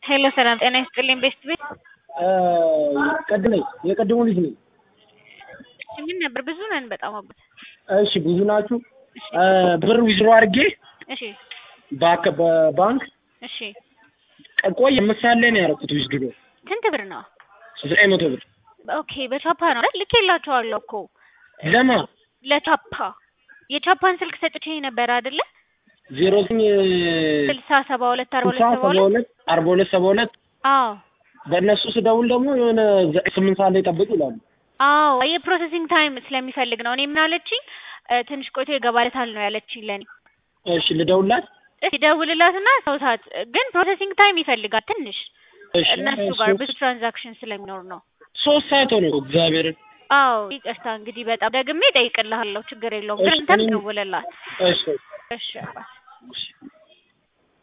ሄሎ ሰላም ጤና ይስጥልኝ ቤስት ቤት ቀድ ነኝ የቀድሞ ልጅ ነኝ። ምን ነበር? ብዙ ነን በጣም አባት። እሺ ብዙ ናችሁ። ብር ዊዝሮ አድርጌ እሺ ባክ በባንክ እሺ ቆይ ምሳሌ ነው ያደረኩት ዊዝድሮ ስንት ብር ነው? ዘጠኝ መቶ ብር ኦኬ በቻፓ ነው አይደል? ልኬላችኋለሁ እኮ ለማ ለቻፓ የቻፓን ስልክ ሰጥቼ ነበር አይደለ? ዜሮ ዘጠኝ ስልሳ ሰባ ሁለት አርባ ስልሳ ሁለት ሰባ ሰባ ሁለት ሁለት አርባ ሁለት ሰባ ሁለት አዎ በእነሱ ስደውል ደግሞ የሆነ ዘጠኝ ስምንት ሰዓት ላይ ጠብቅ ይላሉ። አዎ የፕሮሰሲንግ ታይም ስለሚፈልግ ነው። እኔ ምን አለችኝ እ ትንሽ ቆይቶ ይገባለታል ነው ያለችኝ ለኔ። እሺ ልደውልላት። እስኪ ደውልላትና ሰውታት ግን ፕሮሰሲንግ ታይም ይፈልጋል ትንሽ እሺ እነሱ ጋር ብዙ ትራንዛክሽን ስለሚኖር ነው። ሶስት ሰዓት ሆነ እኮ እግዚአብሔርን። አዎ ይቅርታ እንግዲህ በጣም ደግሜ እጠይቅልሃለሁ ችግር የለውም። ግን እሺ፣ አንተም እኔም- ደውልላት። እሺ እሺ አባት። እሺ